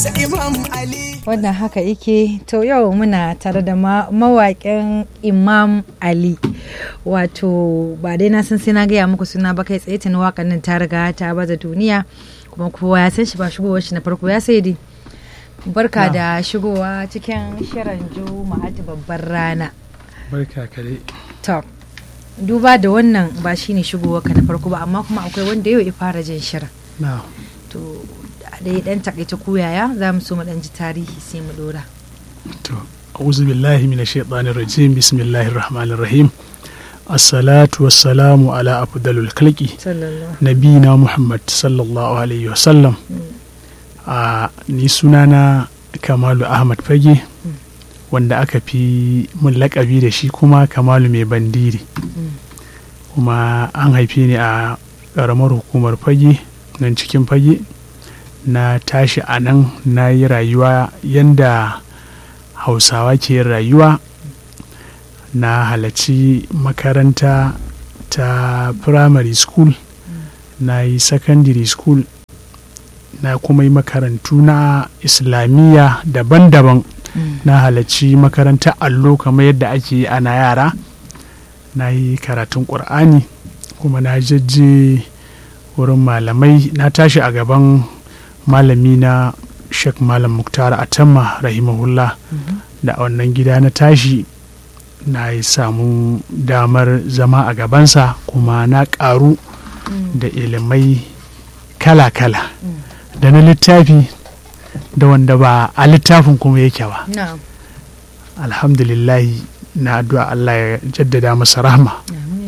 wannan haka yake to yau muna tare da mawaƙin imam ali wato ba dai na san sai na gaya muku suna ba kai tsaye tuni waƙan nan ta riga ta baza duniya kuma kowa ya san shi ba shigowar shi na farko ya sai dai barka da shigowa cikin shirin juma'atu babbar rana barka kare to duba da wannan ba shine shigowar ka na farko ba amma kuma akwai wanda yau ya fara jin shirin na to da dan takaita koyaya za mu so mu dan ji tarihi sai mu dora to a'udhu billahi minash shaitanir rajim bismillahir rahmanir rahim assalatu wassalamu ala afdalul khalqi nabina muhammad sallallahu alaihi wasallam a ni sunana kamalu ahmad fage wanda aka fi mun lakabi da shi kuma kamalu mai bandiri kuma an haife ni a ƙaramar hukumar fage nan cikin fage na tashi a nan na yi rayuwa yadda hausawa ke rayuwa na halarci makaranta ta primary school na yi secondary school na kuma yi makarantu na islamiyya daban-daban na halarci makaranta allo kamar yadda ake yi ana yara na yi karatun ƙur'ani kuma na jajje wurin malamai na tashi a gaban malami na sheikh malam muktar atamma rahimahullah da a wannan gida na tashi na yi samu damar zama a gabansa kuma na karu da ilimai kala-kala da na littafi da wanda ba a littafin kuma yake ba alhamdulillahi na addu'a Allah ya jaddada masa rahma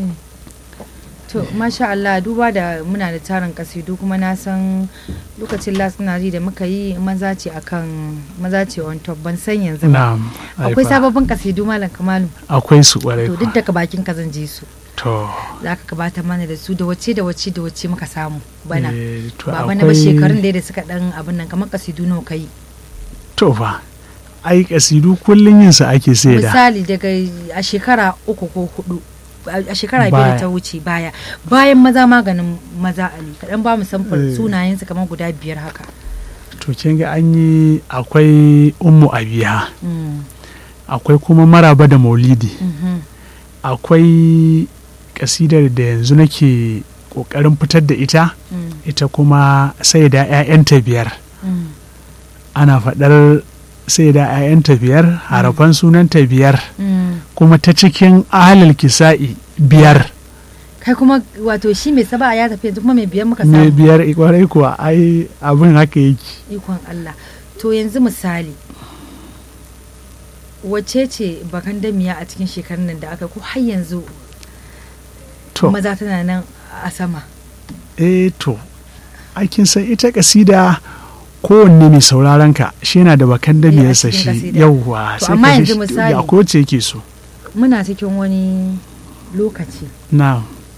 to masha Allah duba da muna da tarin kasidu kuma na san lokacin last na da muka yi maza ce akan maza ce on top ban san yanzu ba akwai sababbin kasidu malam kamalu akwai su kwarai to duk daga bakin ka zan ji su to za ka gabata mana da su da wace da wace da wace muka samu bana ba bana ba shekarun da suka dan abin nan kamar kasidu nawa kai to fa ai kasidu kullun yin su ake sai da misali daga a shekara uku ko hudu a shekara biyar ta wuce baya bayan maza maganin maza ali kaɗan ba mu samfur sunayensu kamar guda biyar haka to kin ga an yi akwai ummu abiya akwai kuma maraba da maulidi akwai kasidar da yanzu nake kokarin fitar da ita ita kuma sai da 'ya'yanta biyar ana faɗar sai da 'ya'yanta biyar harafan sunanta biyar kuma ta cikin ahalal kisa'i biyar kai kuma wato shi mai saba ya tafi yanzu kuma mai biyar muka samu mai biyar kwarai kuwa ai abin haka yake ikon Allah to yanzu misali wace ce bakan damiya a cikin shekarun nan da aka ko har yanzu maza tana nan a sama eh to aikin san ita kasida kowanne mai sauraron ka shi yana da bakan da biyarsa shi yauwa sai amma yanzu misali ya ko ce yake so muna cikin wani lokaci na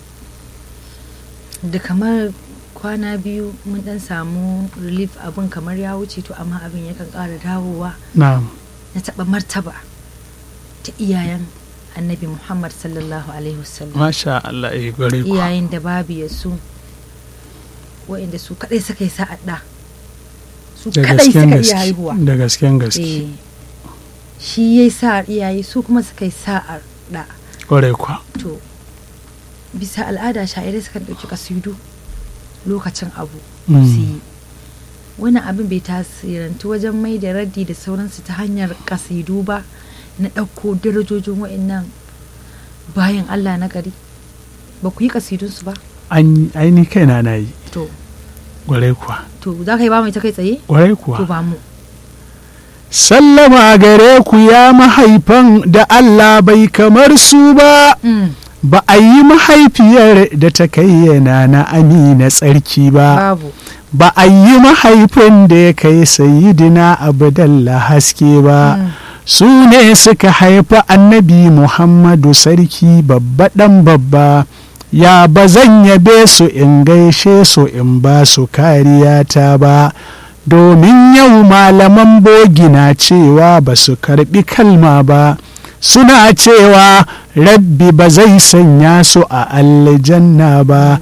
da kamar kwana biyu mun dan samu relief abin kamar ya wuce to amma abin yakan ƙara dawowa na na taɓa martaba ta iyayen annabi muhammad sallallahu alaihi wasallam masha Allah ya gare ku iyayen da babu ya su wa'inda su kadai suka yi sa'ad da su kadai suka iya haihuwa da gasken gaske shi ya yi sa'ar iyaye su kuma suka yi sa'ar da kwarai kwa to bisa al'ada sha'irai sukan ɗauki kasidu lokacin abu su yi wani abin bai tasirantu wajen mai da raddi da sauransu ta hanyar kasidu ba na ɗauko darajojin wa'annan bayan allah na gari ba ku yi kasidunsu ba an aini kaina na yi to gwarai kuwa to za ka yi ba mai ta kai tsaye gwarai kuwa to ba mu sallama gare ku ya mahaifan da Allah bai kamar su ba ba a yi mahaifiyar da ta kayyana na amina tsarki ba babu ba a yi mahaifin da ya kai sayidina abdallah haske ba su ne suka haifi annabi muhammadu sarki babba ɗan babba ya ba zan yabe su in gaishe su in ba su kariya ta ba domin yau malaman bogi na cewa ba su karbi kalma ba suna cewa rabbi ba zai sanya su a aljanna ba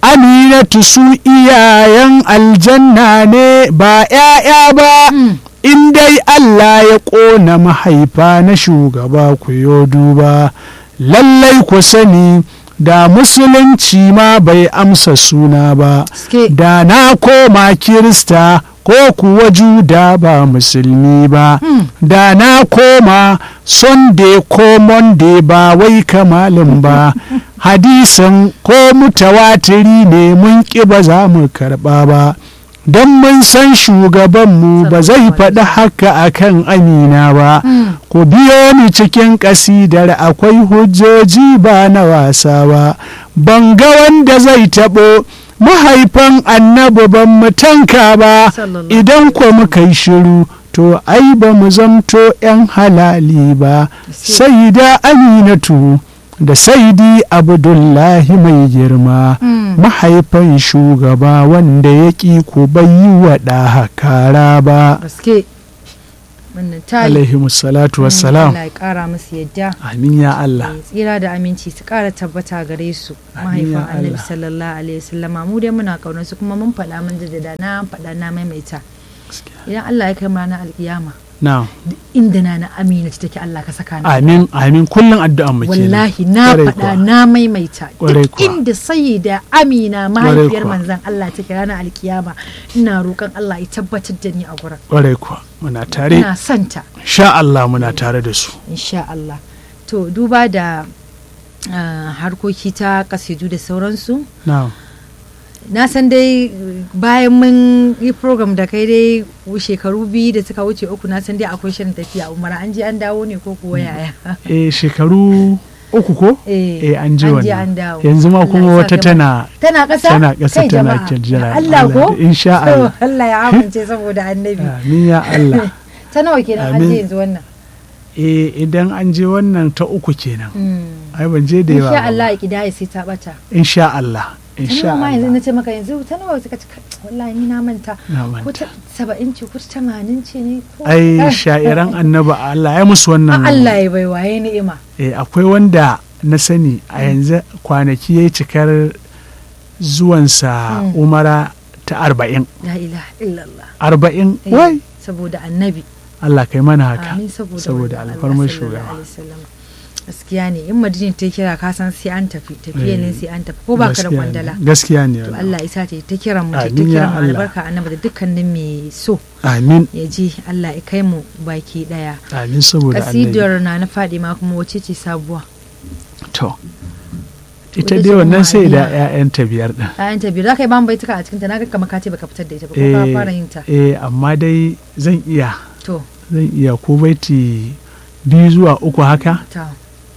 aminatu su iyayen aljanna ne ba ‘ya'ya ba in dai Allah ya ƙona mahaifa na shugaba ku yo duba lallai ku sani da musulunci ma bai amsa suna ba Ske. da na koma kirista ko kuwa juda ba musulmi ba da na koma sunday ko monday ba wai kamalin ba hadisin ko mutawatiri ne mun ƙi ba za mu karɓa ba don mun san shugabanmu ba zai faɗi haka akan amina ba ku biyo ni cikin ƙasidar akwai hujjoji ba na wasa ba ban ga wanda zai taɓo mahaifan annabi ban mu tanka ba Sallallahu idan ko muka yi shiru to ai ba mu zamto 'yan halali ba sai da aminatu da saidi abdullahi mai girma mahaifan shugaba wanda ya ƙi ku bai yi wa ɗa kara ba gaske wannan tayi alaihi salatu Mm, wassalam Allah ya kara musu yadda amin ya Allah Eh, tsira da aminci su kara tabbata gare su Amin ya mahaifan annabi Allah. sallallahu alaihi wasallama mu dai muna kaunar su kuma mun faɗa mun jaddada na faɗa na maimaita idan Allah ya kai mu ranar alkiyama na duk inda na na amina ta take Allah ka saka ni amin amin kullum addu'an mu kenan wallahi na Kwarai faɗa kuwa. na maimaita Kwarai duk kuwa. inda sayyida amina mahaifiyar kuwa. manzon Allah take ranar alkiyama ina roƙon Allah ya tabbatar da ni a gurin kwarai kuwa muna tare ina santa sha Allah muna tare da su insha Allah to duba da ah, harkoki ta kasidu da sauransu na na san dai bayan mun yi program da kai dai shekaru biyu da suka wuce uku na san dai akwai shirin tafiya umara an je an dawo ne ko kuwa yaya eh shekaru uku ko eh eh an ji an je wannan an dawo yanzu ma Allah kuma ya sa wata kai tana tana ƙasa tana ƙasa Kai tana jama'a, kirjira. ya Allah ko Allah, insha To, Allah. Allah ya amince saboda annabi amin ya Allah ta nawa kenan an Amin. je yanzu wannan eh idan an je wannan ta uku kenan Hmm. ai ban je da yawa insha ba. Allah ya kidaya sai ta bata insha Allah ta insha nawa ma yanzu Allah na ce maka yanzu ta nawa suka ci kai, wallahi ni na manta na ko manta ta saba'in ce ko ta tamanin ce ne ko ai sha'iran annabi Allah ya musu A wannan Allah ya bai waye ni'ima eh akwai wanda na sani a yanzu kwanaki yayi cikar zuwansa Mm. umara ta arba'in la ilaha illallah arba'in Eh, wai saboda annabi Allah kai mana haka amin saboda saboda manzon Allah alfarmar sallallahu shugaba alaihi wasallam. gaskiya ne in madina ta kira ka san sai an tafi tafiya ne Eh, sai an tafi ko baka da Gaskiya ne, kwandala gaskiya ne to wannan. Allah isa ta ta kiran mu ta Amin ya kiran mu Allah. albarka annabi da dukkanin mai so amin ya ji Allah ya kai mu baki daya amin saboda annabi kasidar na na Fadima kuma wace ce sabuwa to ita Ita dai ce wannan sai da Muhammadiyya. 'ya'yanta biyar din ayan ta biyu za ka yi ban baituka a cikin ta na ga kamar ka ce baka fitar da ita ba ko ka eh, fara yin ta eh amma dai zan iya to zan iya ko baiti biyu zuwa uku haka ta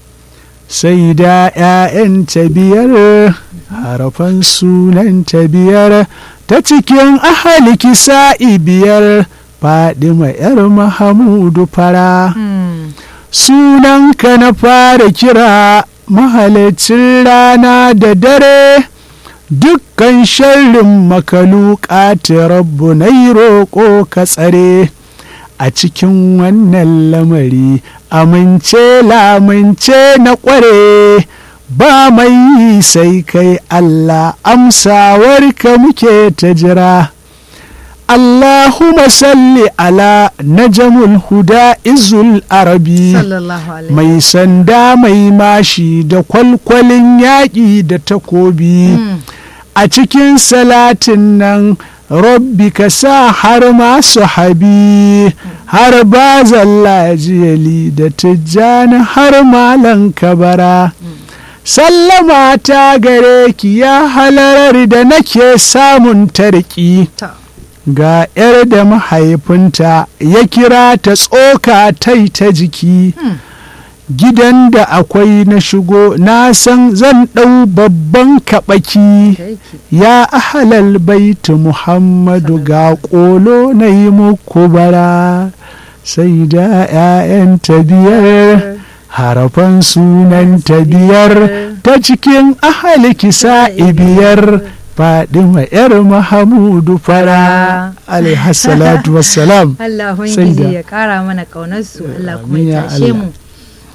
sai da 'ya'yanta biyar harafan sunanta biyar ta cikin ahali kisa'i biyar fadima 'yar mahamudu fara Hmm. sunanka na fara kira mahalicin rana da dare dukkan sharrin makaluka ta rabbu na yi roƙo ka tsare a cikin wannan lamari amince lamince na ƙware ba mai yi sai kai Allah amsawarka muke ta jira Allahumma salli ala najamul huda izul arabi sallallahu alaihi mai sanda mai mashi da kwalkwalin yaƙi da takobi Hmm. a cikin salatin nan rabbi ka sa har masu habi har bazan lajiyali da tijjani har malan kabara sallama ta gare ki ya halarar da nake samun tarki ta ga 'yar da mahaifinta ya kira ta tsoka tai ta jiki Hmm. gidan da akwai na shigo na san zan ɗau babban kaɓaki da yake ya ahalal baitu muhammadu ga ƙolo na yi muku bara sai da 'ya'yan ta biyar harafan sunan ta biyar ta cikin ahali kisa biyar fadima 'yar mahamudu fara alaihassalatu wassalam Allah Sai da- Ubangiji ya kara mana ƙaunarsu Allah kuma Amin ya ya tashe Allah. mu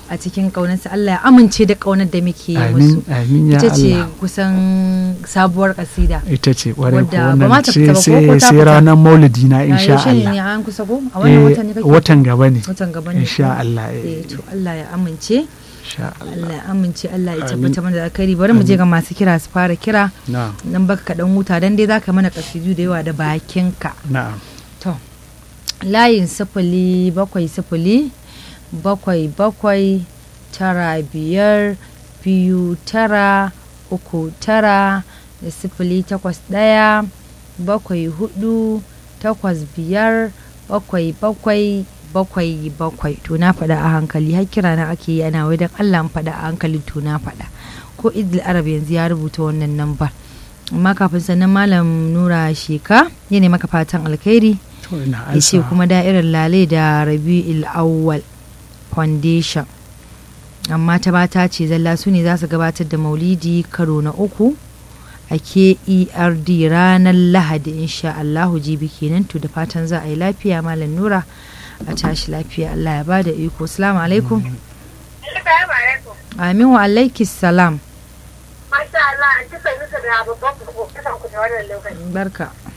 a cikin ƙaunarsa Allah ya amince da ƙaunar da muke yi musu amin amin ya ita ce Allah kusan sabuwar kasida ita ce kwarai ko Wadda ba ma wannan ta sai fita ba ko ko sai ta sai fita? ranar maulidi na a insha yaushe ne Allah an kusa ko a wannan watan ne Eh, kake watan gaba ne watan gaba ne insha ko? Allah eh eh, to Allah ya amince insha Allah Allah ya amince Allah ya Amin. tabbata mana da alkhairi bari mu je ga masu kira su fara kira na'am dan baka ka dan huta dan dai zaka mana kasidu da yawa da bakinka na'am to layin sifili bakwai sifili bakwai bakwai tara biyar biyu tara uku tara da sifili takwas ɗaya bakwai hudu takwas biyar bakwai bakwai bakwai bakwai to na faɗa a hankali har kira na ake yi ana wai don allah in faɗa a hankali to na faɗa ko idil arab yanzu ya rubuta wannan namba amma kafin sannan malam nura sheka ya maka fatan alkhairi to ina ya ce ansa kuma da'irar lale da rabi'il awwal foundation amma ta bata ce zalla su ne za su gabatar da maulidi karo na uku a kerd ranar lahadi insha allahu jibi kenan to da fatan za a yi lafiya malam nura a tashi lafiya allah ya bada iko salamu alaikum Assalamu alaikum. amin wa alaikis salam Masha Allah, an ci nusa da babban kuku kasan ku da wannan lokaci. barka